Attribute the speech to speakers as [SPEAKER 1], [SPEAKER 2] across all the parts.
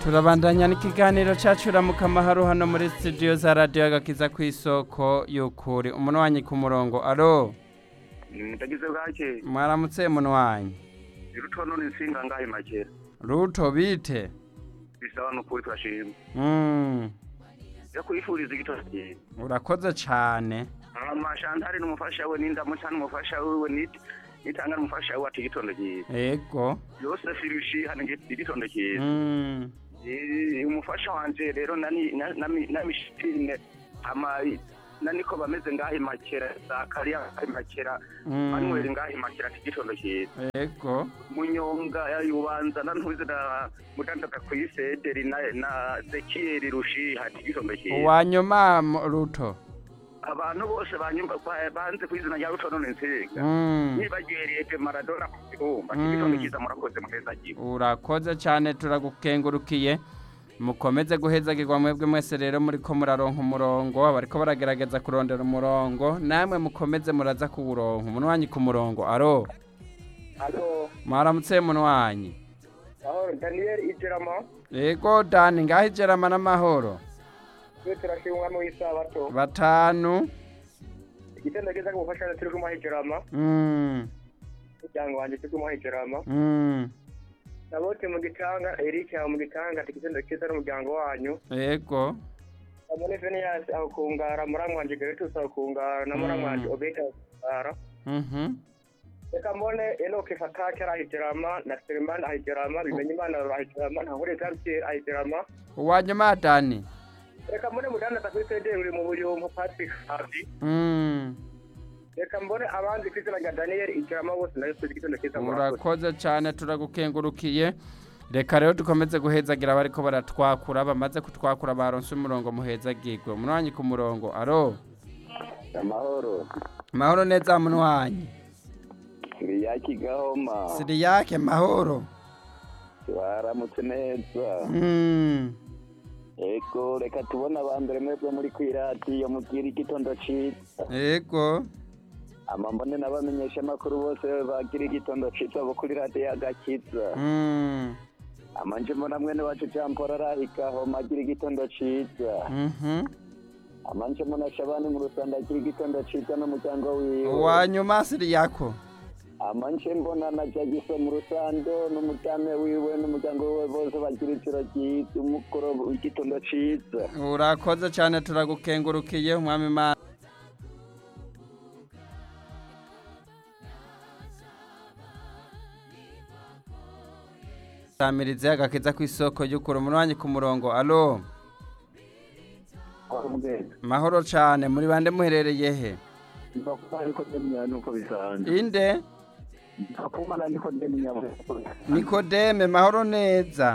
[SPEAKER 1] turabandanya n'ikiganiro cacu ramuka amahoro hano muri studio za radiyo agakiza ku isoko y'ukuri umunwanyi ku murongo alo
[SPEAKER 2] mutagize bwake
[SPEAKER 1] mwaramutse munwanyi
[SPEAKER 2] irutono n'insinga ngahe makera
[SPEAKER 1] ruto bite
[SPEAKER 2] bisaba n'ukuri turashima
[SPEAKER 1] Mm,
[SPEAKER 2] yo kwifuriza igitondo cyiza
[SPEAKER 1] urakoze cane
[SPEAKER 2] amashantari n'umufasha we n'indamuca n'umufasha wiwe nit- nitanga n'umufasha we ati igitondo cyiza
[SPEAKER 1] ego
[SPEAKER 2] yose firushi hano ngi- igitondo cyiza
[SPEAKER 1] Mm,
[SPEAKER 2] Eh, umufasha wanje rero nani na- nami- namishitine ama naniko bameze ngahe makera zakariya ngahe makera
[SPEAKER 1] mm,
[SPEAKER 2] manuel ngahe makera ati igitondo cyiza
[SPEAKER 1] ego
[SPEAKER 2] munyonga yubanza na ntuzi na mudandaza ku isederi na na zekiyeri rushi hati igitondo cyiza
[SPEAKER 1] uwanyuma mu- ruto
[SPEAKER 2] abantu bose banyumva ba- banze ku izina rya rutono n'insinga
[SPEAKER 1] Mm,
[SPEAKER 2] nibagereye pe maradona ku kibumba
[SPEAKER 1] Mm.
[SPEAKER 2] igitondo cyiza murakoze muheza gihe
[SPEAKER 1] urakoze cane turagukengurukiye mukomeze guhezagirwa mwebwe mwese rero muriko muraronka umurongo bariko baragerageza kurondera umurongo namwe mukomeze muraza kuwuronka umunwanyi ku murongo aro
[SPEAKER 2] alo
[SPEAKER 1] mwaramutse munwanyi
[SPEAKER 2] aho daniel igeramo
[SPEAKER 1] ego dani ngaho ijerama n'amahoro
[SPEAKER 2] twe turashima umwami w'isabato
[SPEAKER 1] batanu
[SPEAKER 2] igitondo cyiza gufasha turi kumuha igerama
[SPEAKER 1] Mm,
[SPEAKER 2] umuryango wanjye turi kumuha igerama
[SPEAKER 1] mm,
[SPEAKER 2] nabote mu gitanga eric aho mu gitanga ati igitondo cyiza n'umuryango wanyu
[SPEAKER 1] ego
[SPEAKER 2] amone veniyas aho kungara muramwa wanje geretus aho kungara na muramwa wanje
[SPEAKER 1] Mm.
[SPEAKER 2] obeta aho kungara
[SPEAKER 1] mhm,
[SPEAKER 2] reka mbone enoke fatake arahigerama na selemani ahigerama bimenye imana arahigerama ntahure gamsier ahigerama
[SPEAKER 1] uwanyuma dani
[SPEAKER 2] reka mbone mudandaza kuri sederi uri mu buyumpu patrick havi
[SPEAKER 1] Mm,
[SPEAKER 2] reka mbone abandi ku izina rya daniel igerama bose nayo tuzi igitondo cyiza murakoze
[SPEAKER 1] urakoze cane turagukengurukiye reka rero dukomeze guhezagira bariko baratwakura bamaze kutwakura baronse umurongo muhezagirwe munwanyi ku murongo aro
[SPEAKER 3] amahoro
[SPEAKER 1] mahoro neza munwanyi
[SPEAKER 3] siriyaki gahoma
[SPEAKER 1] siriyake mahoro
[SPEAKER 3] baramutse neza
[SPEAKER 1] Mm,
[SPEAKER 3] ego reka tubone abambere mwebwe muri kwiradiyo mubwira igitondo ciza
[SPEAKER 1] ego
[SPEAKER 3] ama mbone n'abamenyesha amakuru bose bagira igitondo ciza bo kuri radiyo agakiza
[SPEAKER 1] Mm,
[SPEAKER 3] ama nje mbona mwene wacu jean paul arahi gahoma agira igitondo ciza
[SPEAKER 1] mhm.
[SPEAKER 3] ama nje mbona shabani mu rusanda agira igitondo ciza n'umuryango wiwe
[SPEAKER 1] uwanyuma siriyako
[SPEAKER 3] ama nje mbona na jagiso mu rusando n'umutame wiwe n'umuryango wiwe bose bagira ijoro ryiza umukoro w'igitondo ciza
[SPEAKER 1] urakoze cane turagukengurukiye umwami imana samirize agakiza ku isoko y'ukuri umunwanyi ku murongo alo mahoro cane muri bande muherereye he
[SPEAKER 3] ariko ndemya nuko bisanzwe
[SPEAKER 1] inde
[SPEAKER 3] akumana niko ndemya
[SPEAKER 1] nikodeme mahoro neza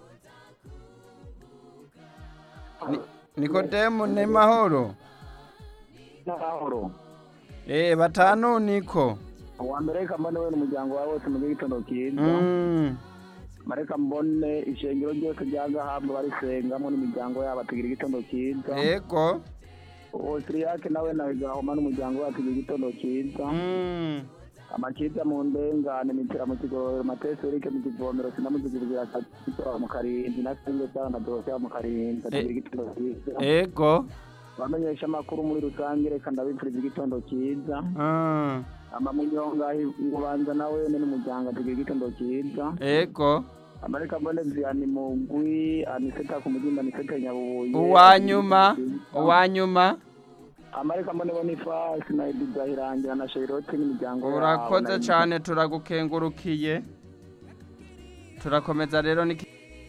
[SPEAKER 1] Ni- nikodemu ni mahoro
[SPEAKER 3] n'amahoro
[SPEAKER 1] eh batanu niko
[SPEAKER 3] uwa mbere reka mbone we n'umuryango wawe wose mu gitondo cyiza
[SPEAKER 1] Mm,
[SPEAKER 3] mareka mbone ishengero ryose rya zahabu barisengamwo n'imiryango yabo tugira igitondo cyiza
[SPEAKER 1] ego
[SPEAKER 3] uwo siriyake nawe nawe gahoma n'umuryango wawe tugira igitondo cyiza
[SPEAKER 1] Mm,
[SPEAKER 3] amakiza mu ndengane mitera mu kigororero matesi erike mu kivomero sinamuzigirira akitora mu karindwi na singe cyangwa na dorotea mu karindwi tugira igitondo cyiza
[SPEAKER 1] ego
[SPEAKER 3] abamenyesha amakuru muri rusange reka ndabipfuriza igitondo cyiza
[SPEAKER 1] Mm,
[SPEAKER 3] amamunyonga ubanza nawe n'umuryango tugira igitondo cyiza
[SPEAKER 1] ego
[SPEAKER 3] amareka mbone vianney mugwi aniseta ku mugimba aniseta nyabubuye
[SPEAKER 1] uwanyuma uwanyuma
[SPEAKER 3] amareka mbone bonifasi na edizahirangira na sheirote n'imiryango yabo
[SPEAKER 1] urakoze
[SPEAKER 3] na-
[SPEAKER 1] cyane turagukengurukiye turakomeza rero niki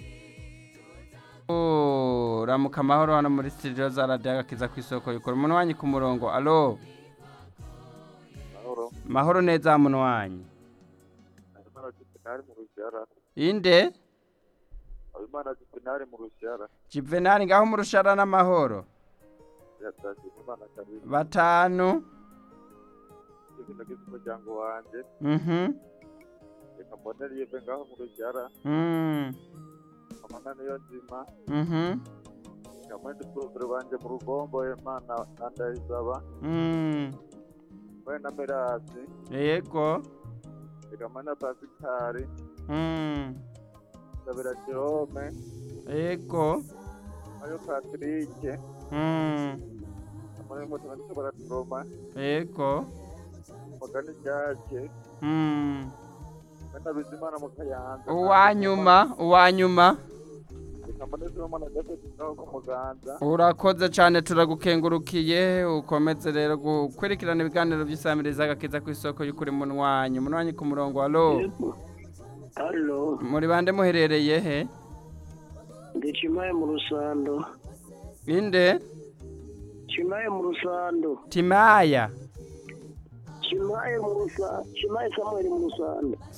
[SPEAKER 1] Oh, ramuka amahoro hano muri studio za radiyo agakiza ku isoko yukora umunwanyi ku murongo alo
[SPEAKER 4] mahoro
[SPEAKER 1] mahoro neza munwanyi
[SPEAKER 4] habimana juvenali mu rushyara
[SPEAKER 1] inde
[SPEAKER 4] habimana juvenali mu rushyara
[SPEAKER 1] jivenali ngaho mu rushara n'amahoro
[SPEAKER 4] yatashye imana kabiri
[SPEAKER 1] batanu
[SPEAKER 4] ibyo nagize umuryango wanjye
[SPEAKER 1] mhm
[SPEAKER 4] reka mbone rive ngaho mu rushyara
[SPEAKER 1] mm
[SPEAKER 4] amana niyo nzima
[SPEAKER 1] mhm
[SPEAKER 4] reka mbone porofero banjye mu rugombo imana nandayisaba
[SPEAKER 1] mm
[SPEAKER 4] mbone na merasi
[SPEAKER 1] yego
[SPEAKER 4] reka mbone na pasikari
[SPEAKER 1] mm
[SPEAKER 4] ndabira jerome
[SPEAKER 1] ego
[SPEAKER 4] ayo patirike
[SPEAKER 1] mm,
[SPEAKER 4] muri moto bariko baraturoma
[SPEAKER 1] ego
[SPEAKER 4] mugani ryake
[SPEAKER 1] mm.
[SPEAKER 4] benda bizimana mu kayanza
[SPEAKER 1] uwanyuma uwanyuma
[SPEAKER 4] reka mbone zimana gatatu naho ku muganza
[SPEAKER 1] urakoze cyane turagukengurukiye ukomeze rero gukurikirana ibiganiro by'isamiriza agakiza ku isoko y'ukuri munwanyi munwanyi ku murongo alo
[SPEAKER 5] halo
[SPEAKER 1] muri bande muherereye he
[SPEAKER 5] ndi chimaye mu rusando
[SPEAKER 1] inde
[SPEAKER 5] chimaye mu rusando
[SPEAKER 1] timaya
[SPEAKER 5] chimaye mu rusando chimaye samuel mu rusando